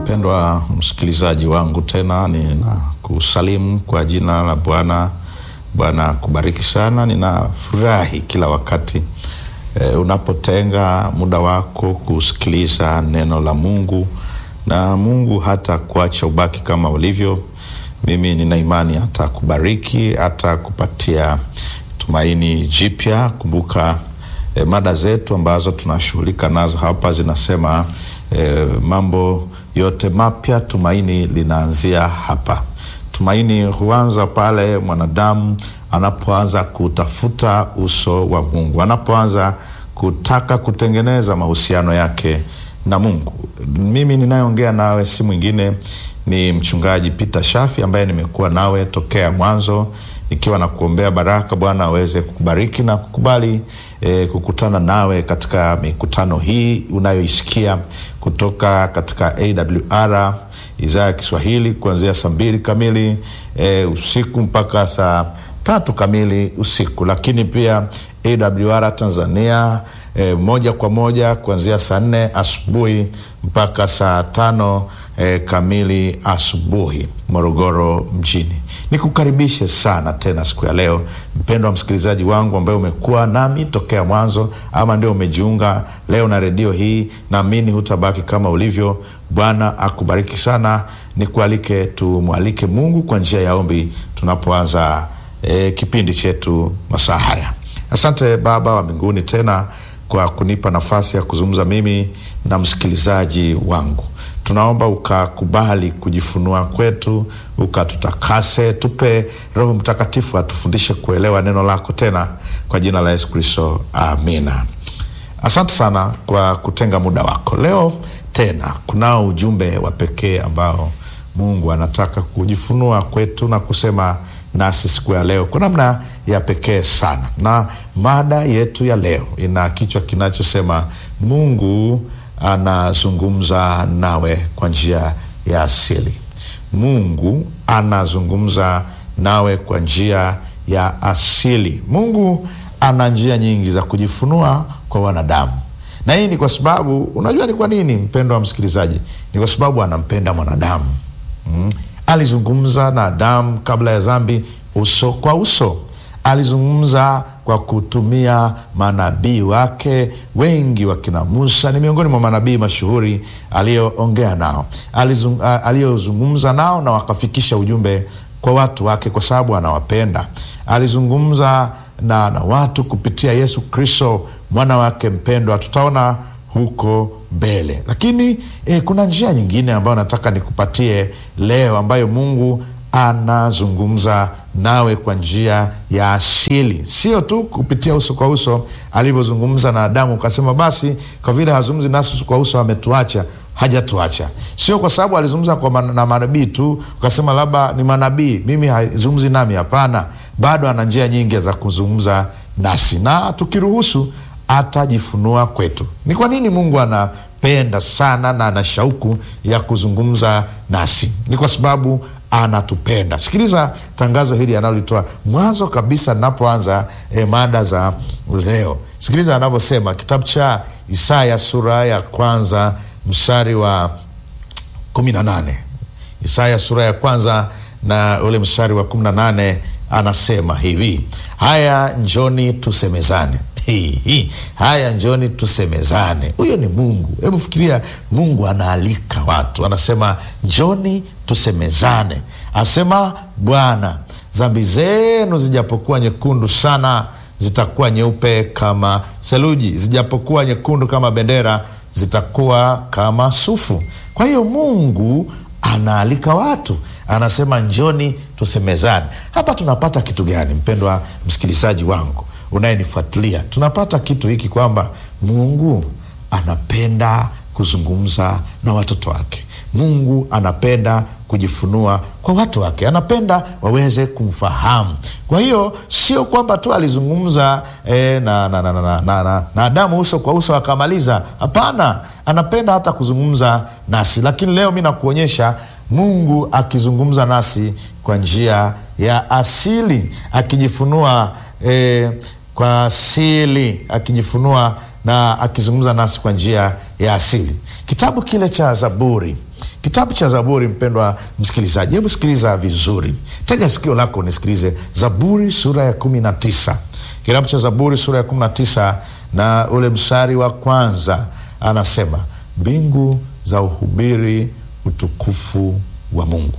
Mpendwa msikilizaji wangu, tena ninakusalimu kwa jina la Bwana. Bwana kubariki sana. Ninafurahi kila wakati e, unapotenga muda wako kusikiliza neno la Mungu, na Mungu hata kuacha ubaki kama ulivyo. Mimi nina imani hata kubariki, hata kupatia tumaini jipya. Kumbuka E, mada zetu ambazo tunashughulika nazo hapa zinasema e, mambo yote mapya, tumaini linaanzia hapa. Tumaini huanza pale mwanadamu anapoanza kutafuta uso wa Mungu, anapoanza kutaka kutengeneza mahusiano yake na Mungu. Mimi ninayeongea nawe si mwingine ni mchungaji Peter Shafi ambaye nimekuwa nawe tokea mwanzo nikiwa na kuombea baraka Bwana aweze kukubariki na kukubali e, kukutana nawe katika mikutano hii unayoisikia kutoka katika AWR idhaa ya Kiswahili kuanzia saa mbili kamili e, usiku mpaka saa tatu kamili usiku, lakini pia AWR Tanzania e, moja kwa moja kuanzia saa nne asubuhi mpaka saa tano e, kamili asubuhi Morogoro mjini. Nikukaribishe sana tena siku ya leo, mpendwa msikilizaji wangu ambaye umekuwa nami tokea mwanzo, ama ndio umejiunga leo na redio hii, naamini hutabaki kama ulivyo. Bwana akubariki sana. Nikualike tumwalike Mungu kwa njia ya ombi tunapoanza e, kipindi chetu masaa haya. Asante Baba wa mbinguni tena kwa kunipa nafasi ya kuzungumza mimi na msikilizaji wangu. Tunaomba ukakubali kujifunua kwetu, ukatutakase, tupe Roho Mtakatifu atufundishe kuelewa neno lako tena, kwa jina la Yesu Kristo, amina. Asante sana kwa kutenga muda wako. Leo tena kunao ujumbe wa pekee ambao Mungu anataka kujifunua kwetu na kusema nasi siku ya leo kwa namna ya pekee sana, na mada yetu ya leo ina kichwa kinachosema Mungu anazungumza nawe kwa njia ya asili. Mungu anazungumza nawe kwa njia ya asili. Mungu ana njia nyingi za kujifunua kwa wanadamu, na hii ni kwa sababu, unajua ni kwa nini, mpendo wa msikilizaji? Ni kwa sababu anampenda mwanadamu mm. Alizungumza na Adamu kabla ya dhambi uso kwa uso. Alizungumza kwa kutumia manabii wake wengi. Wakina Musa ni miongoni mwa manabii mashuhuri aliyoongea nao, aliyozungumza nao na wakafikisha ujumbe kwa watu wake, kwa sababu anawapenda. Alizungumza na, na watu kupitia Yesu Kristo mwana wake mpendwa, tutaona huko mbele lakini eh, kuna njia nyingine ambayo nataka nikupatie leo, ambayo Mungu anazungumza nawe kwa njia ya asili, sio tu kupitia uso kwa uso alivyozungumza na Adamu ukasema basi kwa vile hazungumzi nasi uso kwa uso ametuacha. Hajatuacha, sio kwa sababu alizungumza kwa man, na manabii tu ukasema labda ni manabii, mimi hazungumzi nami. Hapana, bado ana njia nyingi za kuzungumza nasi, na tukiruhusu atajifunua kwetu. Ni kwa nini Mungu anapenda sana na ana shauku ya kuzungumza nasi? Ni kwa sababu anatupenda. Sikiliza tangazo hili analolitoa mwanzo kabisa ninapoanza eh, mada za leo. Sikiliza anavyosema, kitabu cha Isaya sura ya kwanza mstari wa kumi na nane. Isaya sura ya kwanza na ule mstari wa kumi na nane anasema hivi: haya njoni tusemezane Hi, hi. Haya, njoni tusemezane. Huyo ni Mungu. Hebu fikiria, Mungu anaalika watu, anasema njoni tusemezane. Asema Bwana, dhambi zenu zijapokuwa nyekundu sana, zitakuwa nyeupe kama theluji, zijapokuwa nyekundu kama bendera, zitakuwa kama sufu. Kwa hiyo Mungu anaalika watu, anasema njoni tusemezane. Hapa tunapata kitu gani, mpendwa msikilizaji wangu unayenifuatilia tunapata kitu hiki kwamba Mungu anapenda kuzungumza na watoto wake. Mungu anapenda kujifunua kwa watu wake, anapenda waweze kumfahamu. Kwa hiyo sio kwamba tu alizungumza eh, na, na, na, na, na, na, na Adamu uso kwa uso akamaliza. Hapana, anapenda hata kuzungumza nasi, lakini leo mi nakuonyesha Mungu akizungumza nasi kwa njia ya asili, akijifunua eh, kwa asili, akijifunua na akizungumza nasi kwa njia ya asili. Kitabu kile cha Zaburi kitabu cha Zaburi. Mpendwa msikilizaji, hebu sikiliza vizuri, tega sikio lako nisikilize. Zaburi sura ya kumi na tisa kitabu cha Zaburi sura ya kumi na tisa na ule mstari wa kwanza anasema, mbingu za uhubiri utukufu wa Mungu.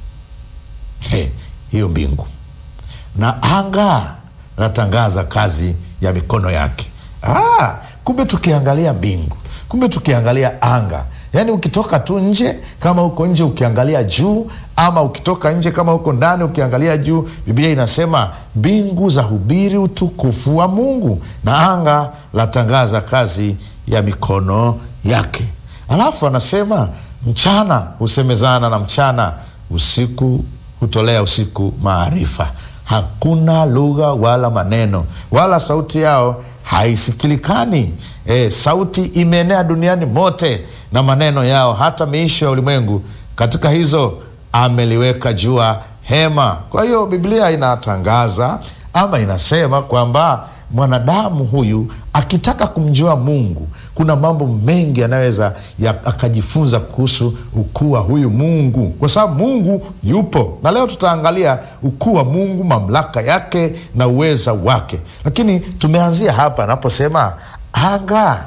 He, hiyo mbingu na anga natangaza kazi ya mikono yake. Ah, kumbe tukiangalia mbingu, kumbe tukiangalia anga, yaani ukitoka tu nje, kama uko nje ukiangalia juu, ama ukitoka nje kama uko ndani ukiangalia juu, Biblia inasema mbingu za hubiri utukufu wa Mungu na anga latangaza kazi ya mikono yake. Alafu anasema mchana husemezana na mchana, usiku hutolea usiku maarifa. Hakuna lugha wala maneno wala sauti yao haisikilikani. E, sauti imeenea duniani mote na maneno yao hata miisho ya ulimwengu. Katika hizo ameliweka jua hema. Kwa hiyo Biblia inatangaza ama inasema kwamba mwanadamu huyu akitaka kumjua Mungu, kuna mambo mengi anaweza akajifunza kuhusu ukuu wa huyu Mungu, kwa sababu Mungu yupo, na leo tutaangalia ukuu wa Mungu, mamlaka yake na uweza wake. Lakini tumeanzia hapa anaposema anga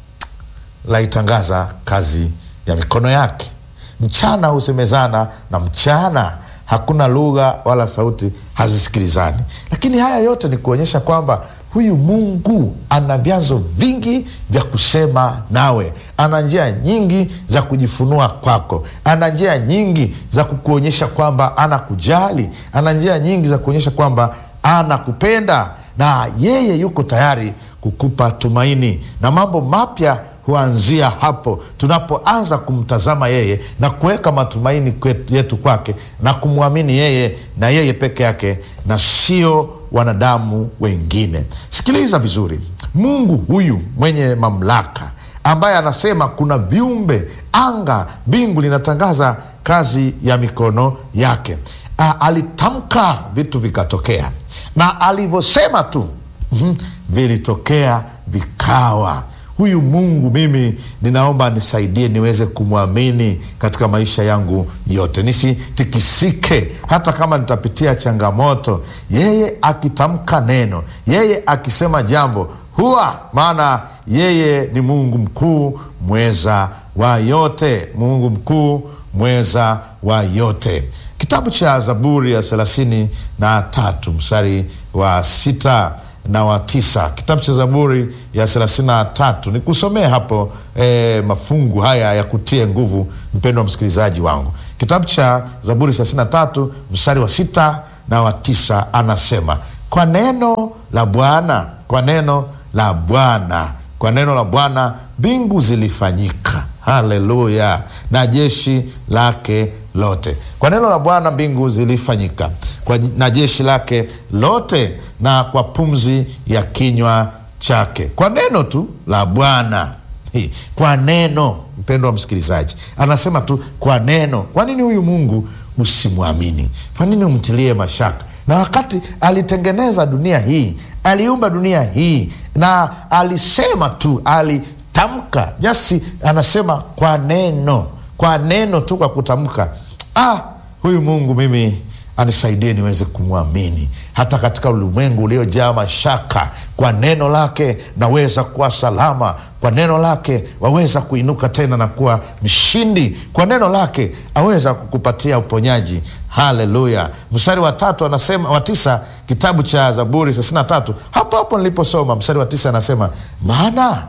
laitangaza kazi ya mikono yake, mchana husemezana na mchana hakuna lugha wala sauti hazisikilizani. Lakini haya yote ni kuonyesha kwamba huyu Mungu ana vyanzo vingi vya kusema nawe, ana njia nyingi za kujifunua kwako, ana njia nyingi za kukuonyesha kwamba anakujali, ana njia nyingi za kuonyesha kwamba anakupenda, na yeye yuko tayari kukupa tumaini, na mambo mapya huanzia hapo tunapoanza kumtazama yeye na kuweka matumaini yetu kwake na kumwamini yeye na yeye peke yake na sio wanadamu wengine. Sikiliza vizuri, Mungu huyu mwenye mamlaka ambaye anasema kuna viumbe, anga, mbingu linatangaza kazi ya mikono yake. A, alitamka vitu vikatokea, na alivyosema tu mm, vilitokea vikawa. Huyu Mungu mimi ninaomba nisaidie niweze kumwamini katika maisha yangu yote, nisitikisike hata kama nitapitia changamoto. Yeye akitamka neno, yeye akisema jambo huwa, maana yeye ni Mungu mkuu mweza wa yote, Mungu mkuu mweza wa yote. Kitabu cha Zaburi ya thelathini na tatu mstari wa sita na wa tisa kitabu cha Zaburi ya thelathini na tatu ni kusomea hapo e, mafungu haya ya kutie nguvu, mpendo wa msikilizaji wangu. Kitabu cha Zaburi thelathini na tatu mstari wa sita na wa tisa anasema, kwa neno la Bwana, kwa neno la Bwana, kwa neno la Bwana mbingu zilifanyika. Haleluya! na jeshi lake lote. Kwa neno la Bwana mbingu zilifanyika kwa, na jeshi lake lote, na kwa pumzi ya kinywa chake. Kwa neno tu la Bwana, kwa neno. Mpendo wa msikilizaji, anasema tu kwa neno. Kwa nini huyu Mungu usimwamini? Kwa nini umtilie mashaka? Na wakati alitengeneza dunia hii, aliumba dunia hii, na alisema tu ali tamka jasi, anasema kwa neno, kwa neno tu, kwa kutamka. Ah, huyu Mungu mimi anisaidie niweze kumwamini hata katika ulimwengu uliojaa mashaka. Kwa neno lake naweza kuwa salama, kwa neno lake waweza kuinuka tena na kuwa mshindi, kwa neno lake aweza kukupatia uponyaji. Haleluya! Mstari wa tatu anasema, wa tisa, kitabu cha Zaburi thelathini na tatu, hapo hapo niliposoma mstari wa tisa anasema maana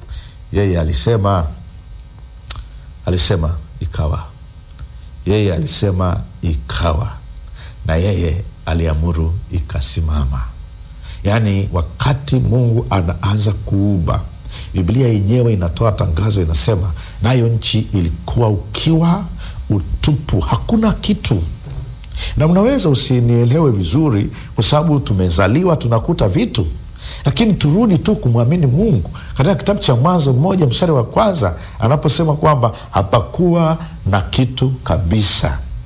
yeye alisema, alisema ikawa. Yeye alisema ikawa, na yeye aliamuru ikasimama. Yaani, wakati Mungu anaanza kuumba, Biblia yenyewe inatoa tangazo, inasema nayo nchi ilikuwa ukiwa, utupu, hakuna kitu na unaweza usinielewe vizuri, kwa sababu tumezaliwa tunakuta vitu lakini turudi tu kumwamini Mungu. Katika kitabu cha Mwanzo mmoja mstari wa kwanza anaposema kwamba hapakuwa na kitu kabisa,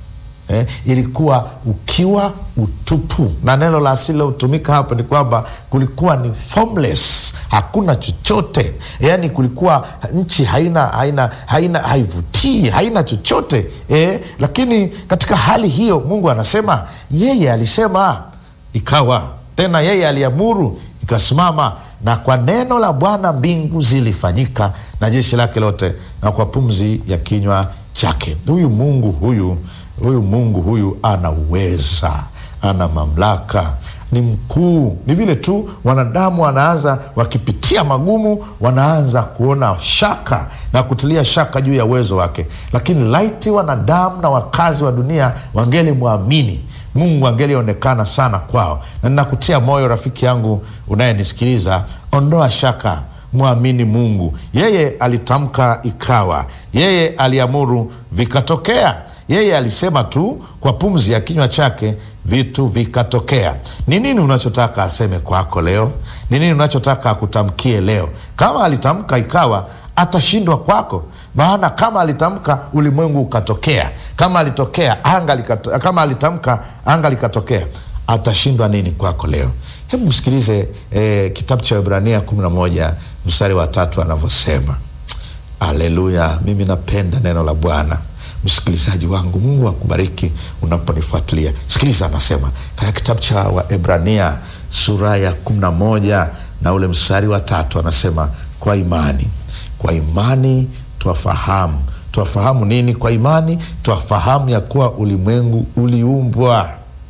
eh, ilikuwa ukiwa utupu, na neno la asili lilotumika hapa ni kwamba kulikuwa ni formless, hakuna chochote, yaani kulikuwa nchi haina haina haina haivutii, haina chochote eh, lakini katika hali hiyo Mungu anasema yeye alisema ikawa, tena yeye aliamuru ikasimama, na kwa neno la Bwana mbingu zilifanyika na jeshi lake lote, na kwa pumzi ya kinywa chake. Huyu Mungu huyu huyu Mungu huyu ana uweza, ana mamlaka, ni mkuu. Ni vile tu wanadamu wanaanza wakipitia magumu, wanaanza kuona shaka na kutilia shaka juu ya uwezo wake, lakini laiti wanadamu na wakazi wa dunia wangelimwamini Mungu angelionekana sana kwao. Na ninakutia moyo rafiki yangu unayenisikiliza, ondoa shaka, mwamini Mungu. Yeye alitamka ikawa, yeye aliamuru vikatokea. Yeye alisema tu kwa pumzi ya kinywa chake vitu vikatokea. Ni nini unachotaka aseme kwako leo? Ni nini unachotaka akutamkie leo? Kama alitamka ikawa, atashindwa kwako? Maana kama alitamka ulimwengu ukatokea, kama alitokea anga likato, kama alitamka anga likatokea, atashindwa nini kwako leo? Hebu msikilize eh, kitabu cha Ibrania kumi na moja mstari wa tatu anavyosema. Aleluya! Mimi napenda neno la Bwana. Msikilizaji wangu, Mungu akubariki unaponifuatilia. Sikiliza, anasema katika kitabu cha Waebrania sura ya kumi na moja na ule mstari wa tatu anasema, kwa imani, kwa imani twafahamu. Twafahamu nini? Kwa imani twafahamu ya kuwa ulimwengu uliumbwa.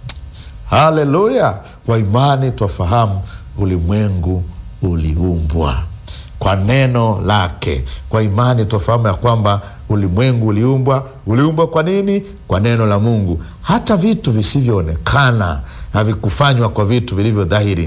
Haleluya! Kwa imani twafahamu ulimwengu uliumbwa kwa neno lake. Kwa imani twafahamu ya kwamba ulimwengu uliumbwa. Uliumbwa kwa nini? Kwa neno la Mungu. Hata vitu visivyoonekana havikufanywa kwa vitu vilivyo dhahiri.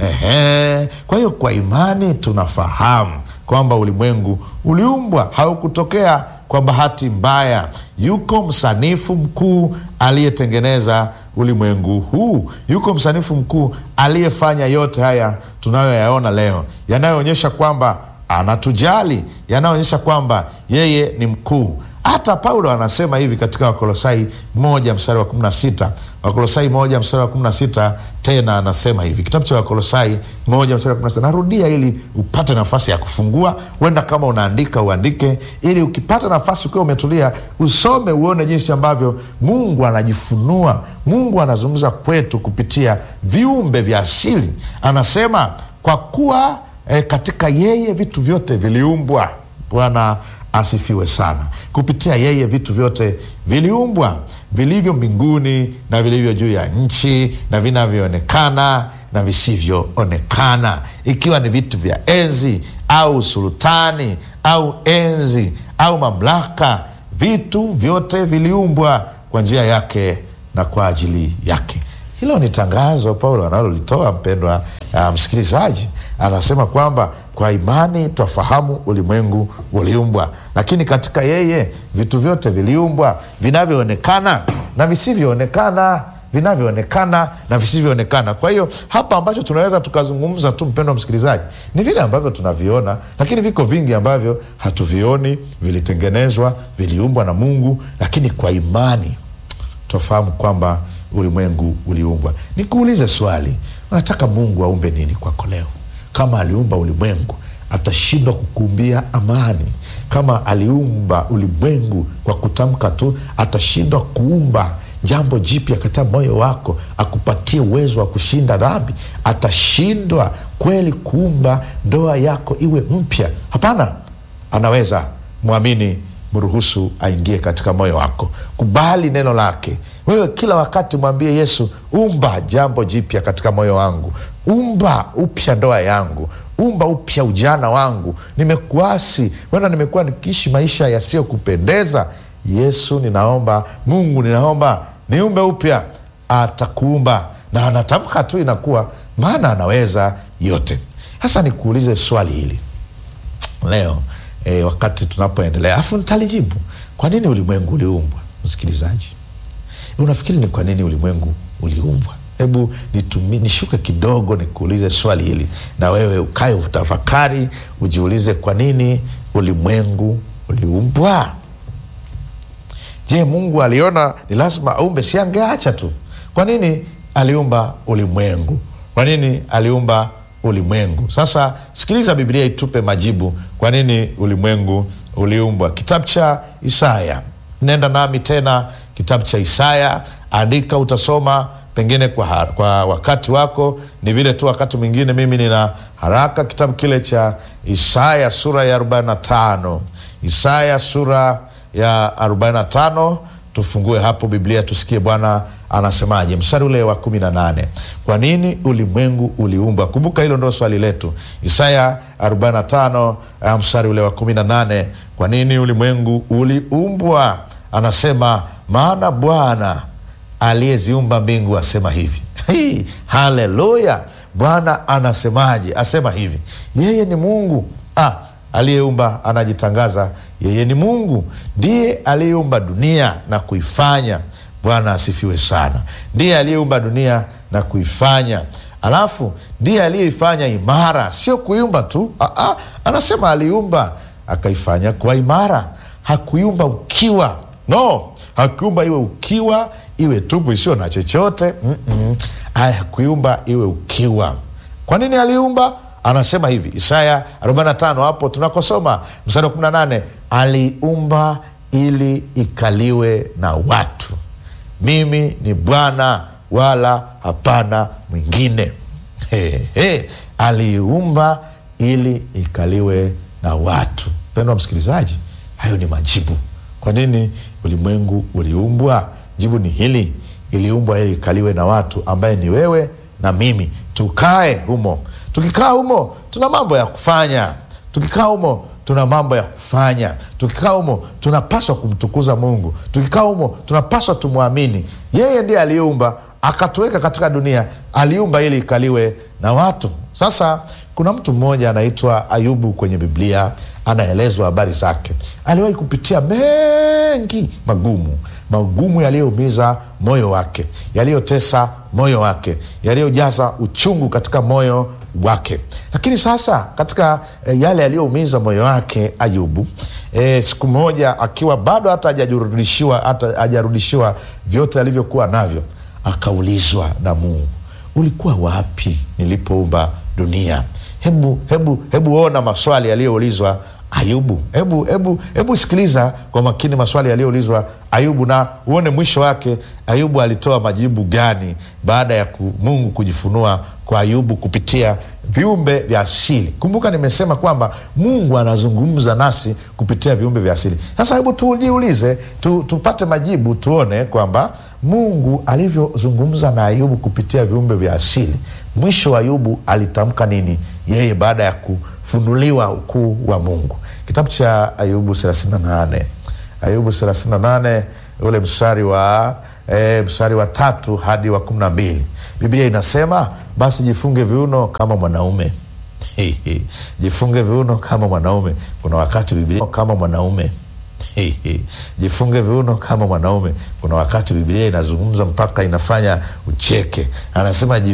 Ehe. Kwa hiyo kwa imani tunafahamu kwamba ulimwengu uliumbwa, haukutokea kwa bahati mbaya. Yuko msanifu mkuu aliyetengeneza ulimwengu huu. Yuko msanifu mkuu aliyefanya yote haya tunayoyaona leo, yanayoonyesha kwamba anatujali, yanayoonyesha kwamba yeye ni mkuu. Hata Paulo anasema hivi katika Wakolosai moja mstari wa kumi na sita Wakolosai moja mstari wa kumi na sita tena anasema hivi, kitabu cha Wakolosai moja mstari wa kumi na sita Narudia ili upate nafasi ya kufungua. Huenda kama unaandika uandike, ili ukipata nafasi ukiwa umetulia usome, uone jinsi ambavyo Mungu anajifunua. Mungu anazungumza kwetu kupitia viumbe vya asili. Anasema kwa kuwa eh, katika yeye vitu vyote viliumbwa. Bwana asifiwe sana. Kupitia yeye vitu vyote viliumbwa, vilivyo mbinguni na vilivyo juu ya nchi, na vinavyoonekana na visivyoonekana, ikiwa ni vitu vya enzi au sultani au enzi au mamlaka. Vitu vyote viliumbwa kwa njia yake na kwa ajili yake. Hilo ni tangazo Paulo analolitoa mpendwa uh, msikilizaji. Anasema kwamba kwa imani twafahamu ulimwengu uliumbwa, lakini katika yeye vitu vyote viliumbwa, vinavyoonekana na visivyoonekana, vinavyoonekana na visivyoonekana. Kwa hiyo hapa ambacho tunaweza tukazungumza tu, mpendwa msikilizaji, ni vile ambavyo tunaviona, lakini viko vingi ambavyo hatuvioni, vilitengenezwa, viliumbwa na Mungu, lakini kwa imani twafahamu kwamba ulimwengu uliumbwa. Nikuulize swali, unataka Mungu aumbe nini kwako leo? Kama aliumba ulimwengu, atashindwa kukuumbia amani? Kama aliumba ulimwengu kwa kutamka tu, atashindwa kuumba jambo jipya katika moyo wako, akupatie uwezo wa kushinda dhambi? Atashindwa kweli kuumba ndoa yako iwe mpya? Hapana, anaweza. Mwamini, mruhusu aingie katika moyo wako, kubali neno lake. Wewe kila wakati mwambie Yesu, umba jambo jipya katika moyo wangu, umba upya ndoa yangu, umba upya ujana wangu. Nimekuasi, wenda nimekuwa nikiishi maisha yasiyokupendeza. Yesu, ninaomba, Mungu, ninaomba niumbe upya. Atakuumba na anatamka tu, inakuwa, maana anaweza yote. Sasa nikuulize swali hili leo E, wakati tunapoendelea afu nitalijibu. Kwa nini ulimwengu uliumbwa? Msikilizaji, unafikiri ni kwa nini ulimwengu uliumbwa? Hebu nitumi nishuke kidogo nikuulize swali hili, na wewe ukae utafakari, ujiulize kwa nini ulimwengu uliumbwa. Je, Mungu aliona ni lazima aumbe? Si angeacha tu? Kwa nini aliumba ulimwengu? Kwa nini aliumba ulimwengu? Sasa sikiliza, Biblia itupe majibu, kwa nini ulimwengu uliumbwa. Kitabu cha Isaya, nenda nami tena kitabu cha Isaya, andika, utasoma pengine kwa, har- kwa wakati wako. Ni vile tu wakati mwingine mimi nina haraka. Kitabu kile cha Isaya sura ya 45, Isaya sura ya 45 tufungue hapo Biblia tusikie Bwana anasemaje, mstari ule wa kumi na nane. Kwa nini ulimwengu uliumbwa? Kumbuka hilo ndo swali letu. Isaya 45 eh, mstari ule wa kumi na nane. Kwa nini ulimwengu uliumbwa? Anasema maana Bwana aliyeziumba mbingu asema hivi. Hii, haleluya! Bwana anasemaje? Asema hivi, yeye ni Mungu ah, aliyeumba anajitangaza yeye ni Mungu, ndiye aliyeumba dunia na kuifanya. Bwana asifiwe sana. Ndiye aliyeumba dunia na kuifanya, alafu ndiye aliyeifanya imara, sio kuiumba tu. Aa, anasema aliumba akaifanya kuwa imara, hakuiumba ukiwa. No, hakuiumba iwe ukiwa, iwe tupu isiyo na chochote. Mm-mm. Aya, hakuiumba iwe ukiwa. Kwa nini aliumba? Anasema hivi Isaya 45 hapo tunakosoma mstari wa 18, aliumba ili ikaliwe na watu. Mimi ni Bwana wala hapana mwingine. He, he. Aliumba ili ikaliwe na watu. Mpendwa msikilizaji, hayo ni majibu. Kwa nini ulimwengu uliumbwa? Jibu ni hili, iliumbwa ili ikaliwe na watu, ambaye ni wewe na mimi, tukae humo. Tukikaa humo, tuna mambo ya kufanya. Tukikaa humo tuna mambo ya kufanya. Tukikaa humo tunapaswa kumtukuza Mungu. Tukikaa humo tunapaswa tumwamini yeye. Ndiye aliyeumba akatuweka katika dunia, aliumba ili ikaliwe na watu. Sasa kuna mtu mmoja anaitwa Ayubu kwenye Biblia, anaelezwa habari zake. Aliwahi kupitia mengi magumu, magumu yaliyoumiza moyo wake, yaliyotesa moyo wake, yaliyojaza uchungu katika moyo wake. Lakini sasa katika e, yale yaliyoumiza moyo wake Ayubu, e, siku moja akiwa bado hata hajarudishiwa hata hajarudishiwa vyote alivyokuwa navyo, akaulizwa na Mungu, ulikuwa wapi nilipoumba dunia? Hebu hebu hebu ona maswali yaliyoulizwa Ayubu. Hebu hebu hebu sikiliza kwa makini maswali yaliyoulizwa Ayubu na uone mwisho wake. Ayubu alitoa majibu gani baada ya ku, Mungu kujifunua kwa Ayubu kupitia viumbe vya asili. Kumbuka nimesema kwamba Mungu anazungumza nasi kupitia viumbe vya asili. Sasa hebu tujiulize tu, tupate majibu tuone kwamba Mungu alivyozungumza na Ayubu kupitia viumbe vya asili, mwisho wa Ayubu alitamka nini yeye baada ya kufunuliwa ukuu wa Mungu? Kitabu cha Ayubu 38 Ayubu 38 ule mstari wa e, mstari wa tatu hadi wa kumi na mbili Biblia inasema basi jifunge viuno kama mwanaume jifunge viuno kama mwanaume. Kuna wakati Biblia kama mwanaume jifunge viuno kama mwanaume. Kuna wakati Biblia inazungumza mpaka inafanya ucheke, anasema